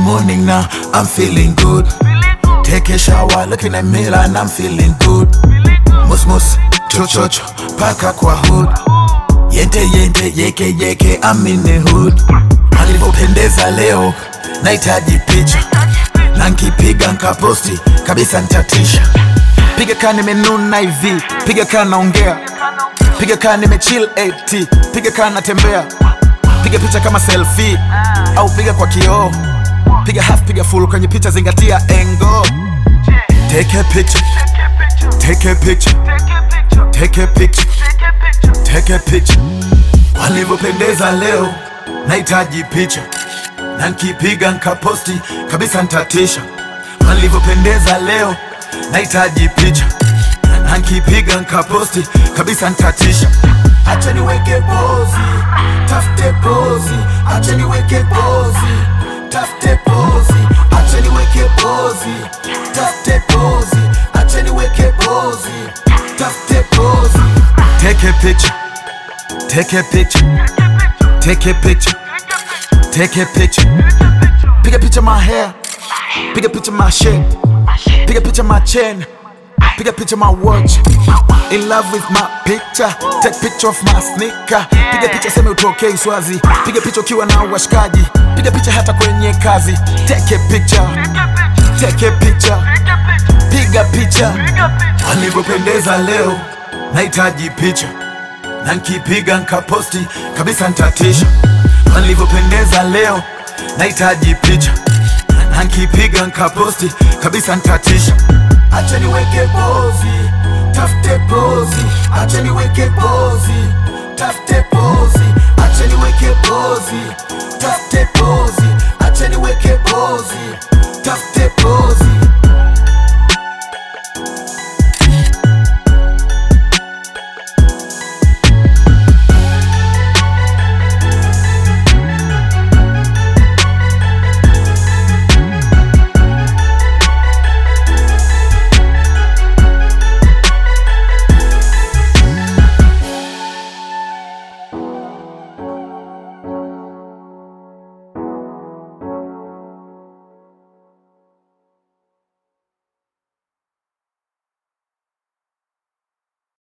morning now, I'm feeling good. Take a shower, looking at mirror and I'm feeling good. Mus mus, cho cho cho, paka kwa hood. Yente yente, yeke yeke, I'm in the hood. Alivyopendeza leo, nahitaji picha. Na nkipiga nkaposti, kabisa ntatisha. Piga kaa nimenuna hivi, piga kaa naongea. Piga kaa nimechill AT, piga kaa natembea. Piga picha kama selfie, au piga kwa kioo. Piga half, piga full kwenye picha, zingatia engo. Take a picture, take a picture, take a picture, take a picture. Walivyopendeza leo, nahitaji picha na nkipiga nkaposti kabisa ntatisha. Walivyopendeza leo, nahitaji picha na nkipiga nkaposti kabisa ntatisha. Acha niweke pozi, tafute pozi, acha niweke pozi, tafute pozi, acha niweke pozi, tafute pozi, acha niweke pozi, tafute pozi. Take a picture, take a picture, take a picture, take a picture. Piga picture my hair, piga picture my shape, piga picture my chain, piga picture my watch. In love with my picture, take picture of my sneaker. Piga picha seme utokei Swazi, piga picha ukiwa na washikaji, piga picha hata kwenye kazi. Take a picture, take a picture, piga picha. Walivyopendeza leo, nahitaji picha na nkipiga nkaposti kabisa ntatisha. Walivyopendeza leo, nahitaji picha na nkipiga nkaposti kabisa ntatisha. Acha niweke pozi, tafute pozi, acha niweke pozi, tafute pozi, acha niweke pozi, tafute pozi.